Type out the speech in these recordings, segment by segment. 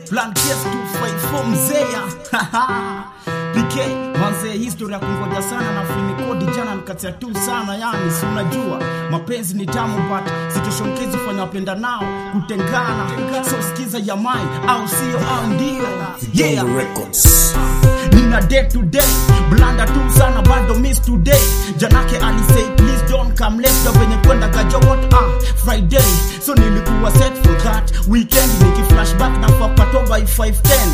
plan case to fight for mzea PK manze historia ya kungoja sana na finikodi jana nikatia tu sana yani si unajua mapenzi ni tamu but situation case fanya wapenda nao kutengana so sikiza ya mai au sio au ndio yeah Records. nina day to day blanda tu sana bado miss today janake alisay please don't come late na venye kwenda gaja what ah friday so nilikuwa set for that weekend niki flashback na papato by 510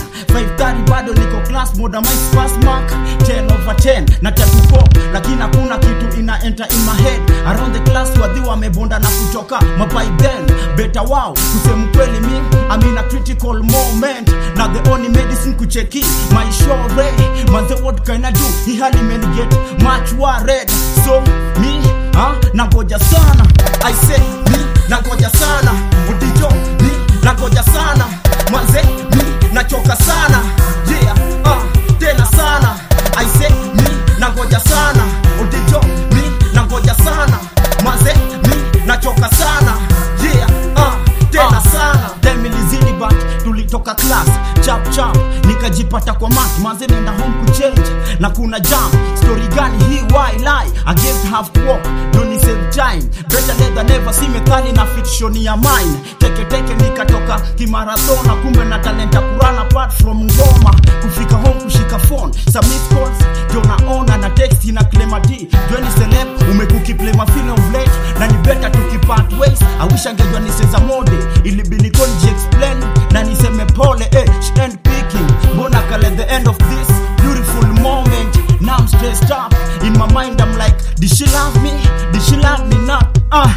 530 bado niko class moda my pass mark 10 over 10 na tatu 4 lakini hakuna kitu ina enter in my head around the class wadhi wamebonda na kutoka mapai then better wow kusema kweli mi I'm in a critical moment na the only medicine kucheki my shore manze what can I do hii hali imeniget much worried so me ha nangoja sana I say me nangoja sana utijo me nangoja sana manze me nachoka sana yeah ah tena sana I say me nangoja sana utijo me nangoja sana manze me nachoka sana yeah ah tena sana dem ilizidi but tulitoka class chap chap nikajipata kwa mat manze nenda home kuchange na kuna jam story gani hii why lie against half walk don't save time better late than never si methali na fiction ya mine teke teke nikatoka kimarathon na kumbe na talenta kurana apart from ngoma kufika home kushika phone submit calls ndio naona na text ina claim d jweni celeb umekukiplay mafilm of late na ni better tukipart ways i wish angejua niseza mode ilibidi konji explain na niseme pole eh she ain't picking mbona kale the end of this beautiful moment now i'm stressed up in my mind i'm like did she love me did she love me not ah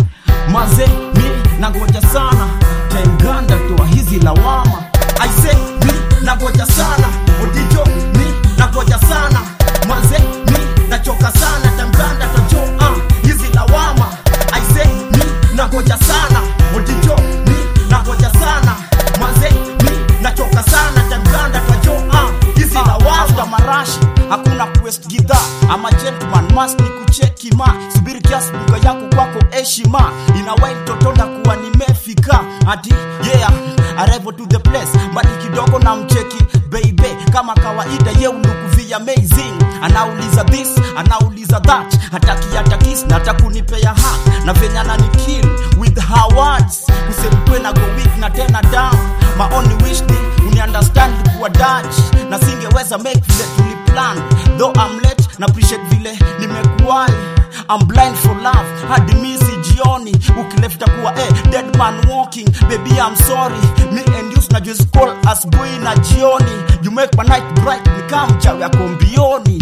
maze mi nangoja sana tainganda toa hizi lawama i say mi nangoja sana odijo mi nangoja sana maze mi nachoka sana tainganda tojo ah hizi lawama i say mi nangoja sana odijo mi nangoja sana maze mi nachoka sana tainganda tojo ah hizi lawama after marashi hakuna quest gidha ama gentleman must ni kucheki ma subiri kiasi duka yako kwako heshima inawai totonda kuwa nimefika ati yeah arrival to the place mbali kidogo na mcheki baby kama kawaida ye ulukuvia amazing anauliza this anauliza that hataki hatakis na atakunipea hak na venye ananikill with her words kusemkwe na go weak na tena down my only wish ni uniunderstand kuwa dutch na singeweza make vile tuliplan though I'm late na appreciate vile nimekuwai I'm blind for love hadi misi jioni ukilefta kuwa eh, dead man walking baby I'm sorry me and you na just call asubuhi na jioni you make my night bright nikaa mchawi yako mbioni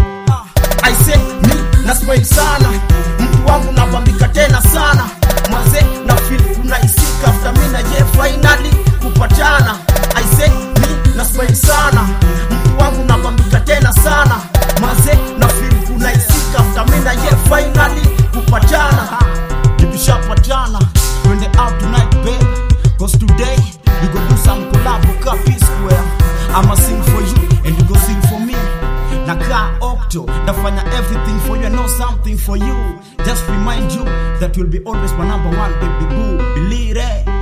I say me na smile sana mtu wangu nabambika tena sana maze na feel kuna isika after me na ye finally kupatana I say me na smile sana mtu wangu nabambika tena sana maze na feel kuna isika after me na ye finally kupatana tukishapatana twende out tonight babe cause today we go do some collab ka P square I'ma sing for you and you go sing for me nakaa octo nafanya everything for you I know something for you just remind you that you'll be always my number one baby boo believe it